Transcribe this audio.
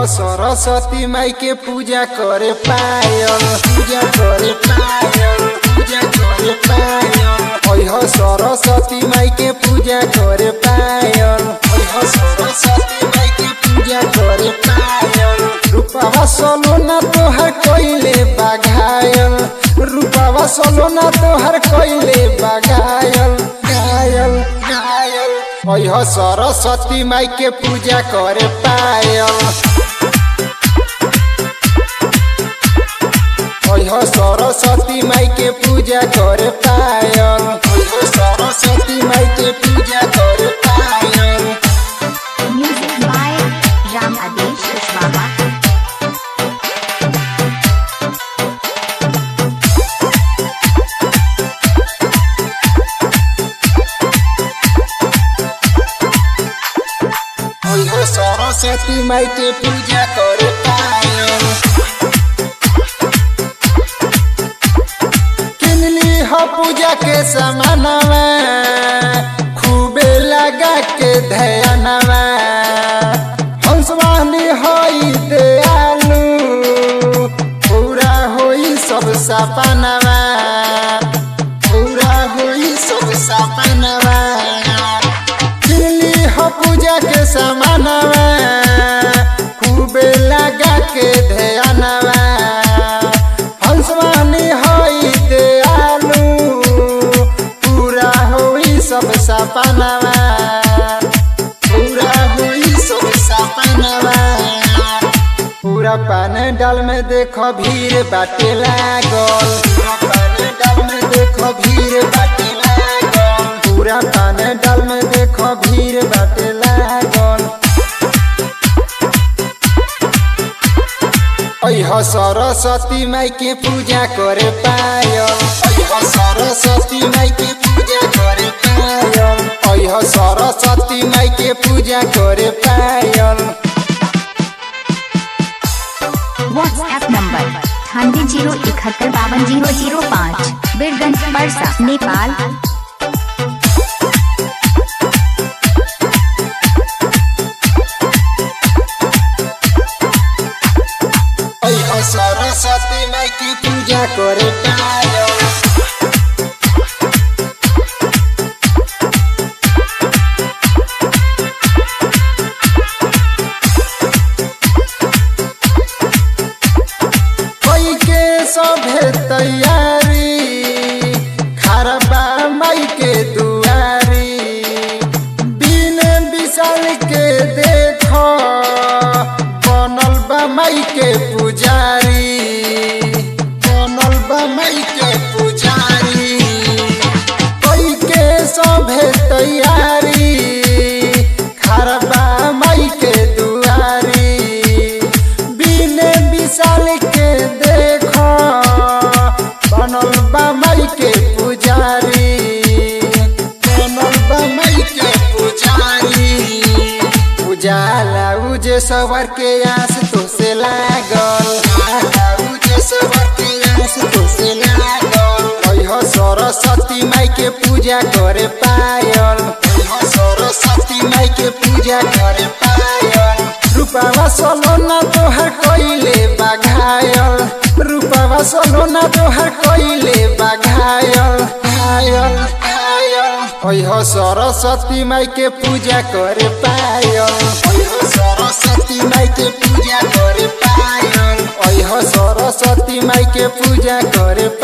सरस्वती माई के पूजा करे पायल पूजा करे पायल पूजा करे पायल ओह सरस्वती माई के पूजा करे पायल ओह सरस्वती माई के पूजा करे पायल रूपावा सोलोना तोहर कोइले बाघायल रूपावा सोलोना तोहर कोइले बाघायल घायल घायल ओह सरस्वती माई के पूजा करे पायल ओह सरस्वती माई के पूजा करे पायल ओह सरस्वती माई के पूजा करे पायल Music by Ram Adesh Kushwaha. ओह सरस्वती माई के पूजा करे पायल किनली हो पूजा के समानवा खूबे लगा के ध्यानवा हंसवानी होई दयालु पूरा होई सब सपनवा पूरा होई सब सपनवा किनली हो पूजा के समानवा खूबे लगा के ध्यानवा हंसवानी होई दयालु पूरा होई सब सपनवा पूरा होई सब सपनवा पूरा पान डाल में देखो भीड़ बाटे लागल पूरा पान डाल में देखो भीड़ बाटे लागल पूरा पान डाल में देखो भीड़ बाटे लागल अह सरस्वती माई के पूजा करे पायल अह सरस्वती माई के पूजा करे पायल अह सरस्वती माई के पूजा करे पायल WhatsApp number अठानवे जीरो इकहत्तर बावन जीरो जीरो पाँच बीरगंज परसा नेपाल अह सरस्वती माई की पूजा करे पायल कोई के सभे तैयारी खरबा माई के दुआरी दिन विशाल के देखो बनल बा माई के पुजारी बनल बा माई के पुजारी कोई के सभे तैयारी खरबा माई के दुआरी बिन विशाल के देखो बनल बा माई के पुजारी बनल बा माई के पुजारी उजाला उजे सवर के आस तो से लागल उजाला उजे सवर के आस तो से लागल ओह सरस्वती माई के पूजा करे पायल ओह सरस्वती माई के पूजा करे पायल रूपावा सोलोना तोहर कोइले बाघायल रूपावा सोलोना तोहर कोइले बाघायल घायल घायल ओह सरस्वती माई के पूजा करे पायल ओह सरस्वती माई के पूजा करे पायल ओह सरस्वती माई के पूजा करे